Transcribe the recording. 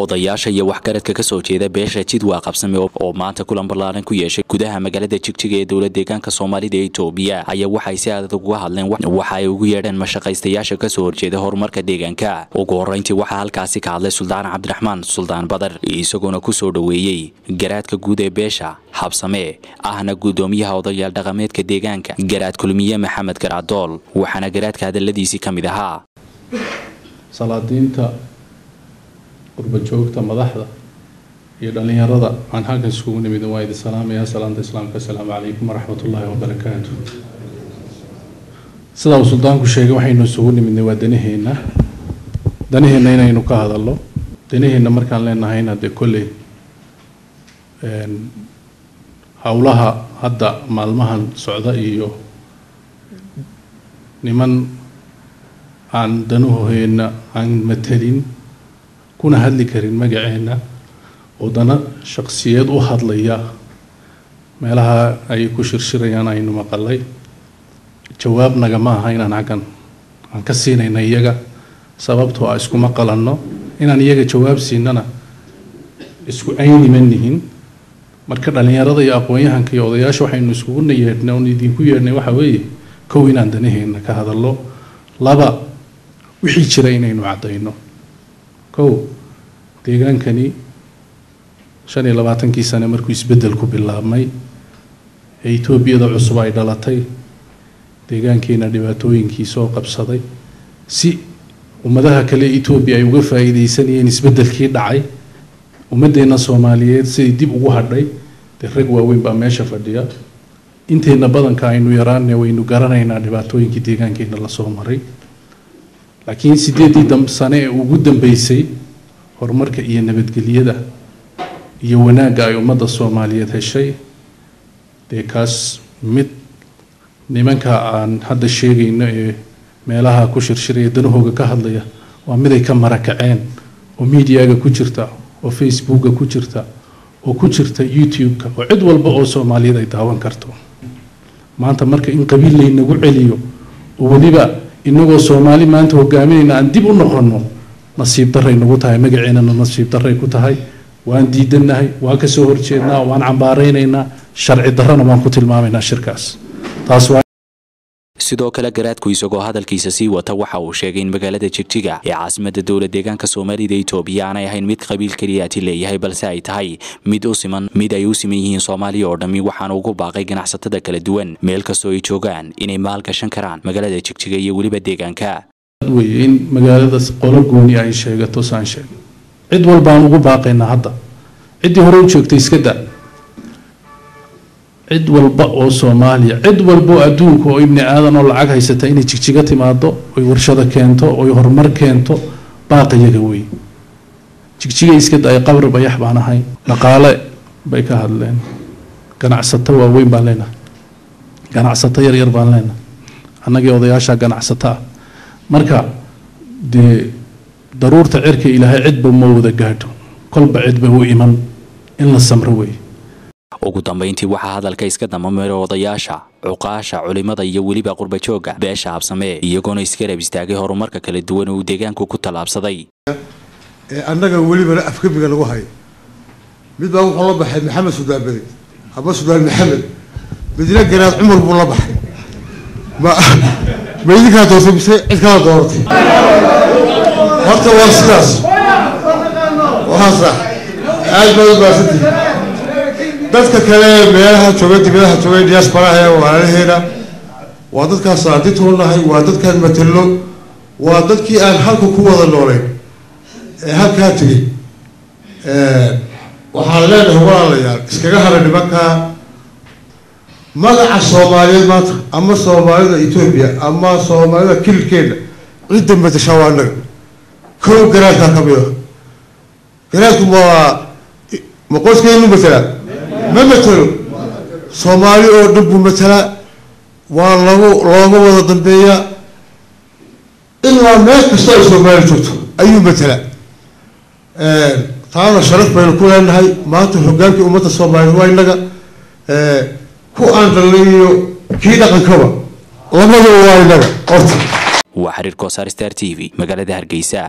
odayaasha iyo waxgaradka kasoo jeeda beesha jidwaa qabsame oo maanta kulan ballaaran ku yeeshay gudaha magaalada jigjiga ee dowla deegaanka soomaalida ee itoobiya ayaa waxay si adag uga hadleen waxa ay ugu yeedheen mashaqaystayaasha kasoo horjeeda horumarka deegaanka ugu horreyntii waxaa halkaasi ka hadlay suldaan cabdiraxmaan suldaan badar isagoona kusoo dhoweeyey garaadka guud ee beesha habsame ahna guddoomiyaha odayaal dhaqameedka deegaanka garaad kulmiye maxamed garaadool waxaana garaadka hadaladiisii ka mid ahaa salaadiinta qurbajoogta madaxda iyo dhallinyarada aan halkan iskugu nimid waa idin salaamaya salaanta islaamka assalaamu calaykum waraxmat ullaahi wabarakaatu sidaa uu suldaanku sheegay waxaynu isugu nimidnay waa danaheenna danaheenna inaynu ka hadalno danaheenna markaan leenahayna dee kolley howlaha hadda maalmahan socda iyo niman aan danahooheenna aan matelin kuna hadli karin magaceenna oo dana shaqsiyeed u hadlaya meelaha ay ku shirshirayaan aynu maqalay jawaab nagama aha inaan xaggan aan ka siinayna iyaga sababtoo ah iskuma qalanno inaan iyaga jawaab siinana isku ayniman nihin marka dhallinyarada iyo aqoon-yahanka iyo odayaasha waxaynu iskugu yeedhnay oon idinku yeedhnay waxa weeye kow inaan danaheenna ka hadallo laba wixii jira inaynu caddayno kow deegaankani shan iyo labaatankii sane markuu isbeddelku bilaabmay ee etoobiyada cusub ay dhalatay deegaankeena dhibaatooyinkii soo qabsaday si ummadaha kale etoobiya ay uga faa'iidaysanayeen isbeddelkii dhacay ummaddeena soomaaliyeed siday dib ugu hadhay dee rag waaweyn baa meesha fadhiya inteenna badanka aynu yaraane waynu garanaynaa dhibaatooyinkii deegaankeena lasoo maray laakiin sideeddii sane ee ugu dambeysay horumarka iyo nabadgelyada iyo wanaagga ay ummadda soomaaliyeed heshay dee kaas mid nimanka aan hadda sheegayno ee meelaha ku shirshiraya danahooga ka hadlaya waa mid ay ka marakaceen oo miidiyaga ku jirta oo facebooka ku jirta oo ku jirta youtube-ka oo cid walba oo soomaaliyeed ay daawan karto maanta marka in qabiil laynagu celiyo oo weliba inagoo soomaali maanta hogaaminayna aan dib u noqonno nasiib daray nagu tahay magaceennana nasiib daray ku tahay waan diidanahay waan kasoo horjeednaa waan cambaaraynaynaa sharci darrana waan ku tilmaamaynaa shirkaas taas waa sidoo kale garaadku isagoo hadalkiisa sii wata waxa uu sheegay in magaalada jigjiga ee caasimada dowla deegaanka soomaalida itoobiya aanay ahayn mid qabiil keliyaati leeyahay balse ay tahay mid u siman mid ay u siman yihiin soomaaliya oo dhammi waxaana ugu baaqay ganacsatada kala duwan meel kastoo ay joogaan inay maalgashan karaan magaalada jigjiga iyo weliba deegaanka weye in magaalada qolo gooni ay sheegato saan sheeg cid walbaan ugu baaqaynaa hadda ciddii hore u joogtay iska da cid walba oo soomaaliya cid walba oo adduunka oo ibni aadan oo lacag haysata inay jigjiga timaado oy warshado keento oy horumar keento baaqiyaga wey jigjiga iska da-ay qabri bayax baan ahay dhaqaale bay ka hadleen ganacsato waaweyn baan leenahay ganacsato yaryar baan leenahay annagii odayaasha ganacsato ah marka dee daruurta cirka ilaahay cidba ma wada gaadho kolba cidba u iman in la samro wey ugu dambayntii waxaa hadalka iska damamira odayaasha cuqaasha culimada iyo weliba qurbajooga beesha habsamee iyagoona iskarab istaagay horumarka kala duwan uu deegaanku ku tallaabsaday annaga welibana afgebiga lagu hayo mid baa wuxuu la baxay maxamed sudaan bedi ama sudaan maxamed midna garaad cumar buu la baxay ma ma idinkaa doortay mise cid kala dooratay horta waa sidaas waa sax aad baad u baahsantihi dadka kale meelaha jooga dibadaha jooga diasparaha ee walaalaheena waa dadkaan salaadintuu nahay waa dadkaan matalo waa dadkii aan halka ku wada noolayn ee halkaa tegey waxaan leenahay walaalayaal iskaga hara nimankaa magaca soomaaliyeed maanta ama soomaalida etoobiya ama soomaalida kililkeena cidda matashaa waa annaga kow garaadkaa ka mid a garaadku ma ma qoyskeenu matalaa ma matelo soomaali oo dhan buu matalaa waa lagu looga wada dambeeyaa ilaa meel kastoo ay soomaali joogto ayuu matalaa taana sharaf baynu ku leenahay maanta hogaankii ummadda soomaaliyeed waa innaga ku aan dhalnay iyo kii dhaqankaba labadaba waa innaga horta waa xiriir koosaar star t v magaalada hargeysa